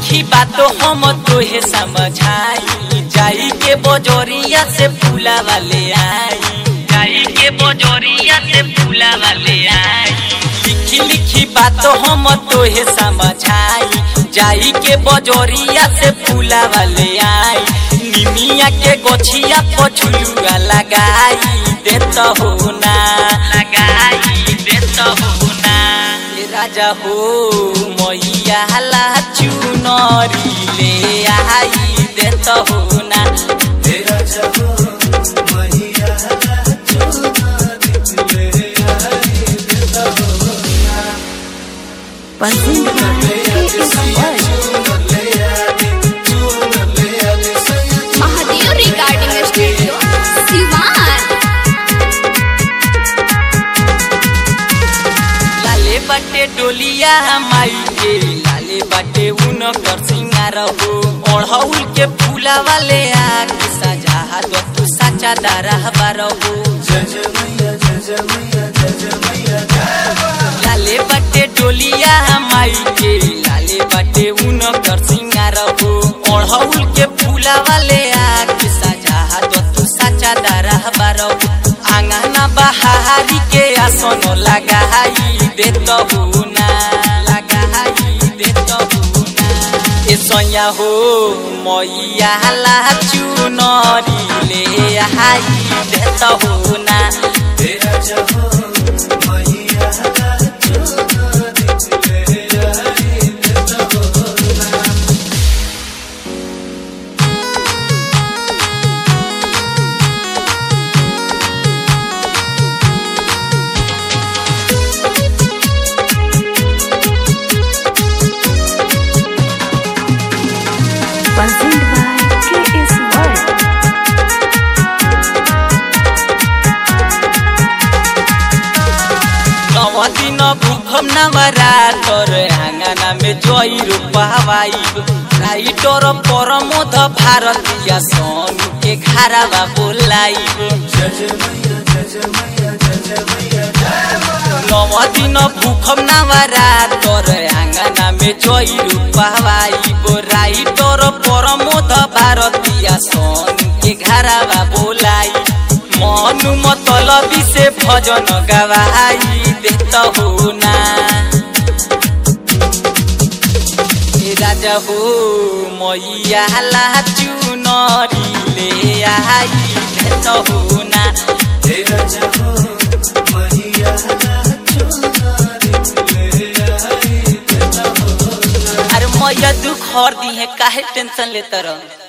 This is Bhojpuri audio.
लिखी बातो हम तोहे समझाई जाई के बजोरिया से फूला वाले आई जाई के बजोरिया से फूला वाले आई लिखी लिखी बातो हम तोहे समझाई जाई के बजोरिया से फूला वाले आई निमिया के गोछिया पछुलुआ लगाई देत हो ना लगाई देत हो ना ए राजा हो मैया ला चुनरी ले आई देत हो ना तेरा जब मैया महादेव रिगार्डिंग स्टूडियो सिवान लाले बाटे डोलिया माई के लाले बाटे उन कर सिंगार हो ओढ़ौल के फूला वाले आके सजा दो तू साचा दारा बार हो लाले बाटे डोलिया माई के लाले बाटे उन कर सिंगार हो ओढ़ौल के फूला वाले आके सजा दो तू साचा दारा बार हो आंगना बहारी के आसन लगाई देत हो ना लगाई देत हो ना ए सैया हो मैया ला चुनरी ले आई देत हो ना तेरा जब मैया Presented by KS World. नव दिन भूखम नवरा तोर आंगना में जई रूपावाई राइटर परमोध भारतीय सन के घरावा बोलाइब नव दिन भूखम नवरा तोर आंगना में जई रूपावाई राइटर परमोध भारतीय सन के घरावा बोलाई मनु मतलबी से भजन गवाई देत हो ना ए राजा हो मैया ला चुनरी ले आई देत हो ना तेरा जब मैया अरे मैया दुख हर दी है काहे टेंशन लेता रह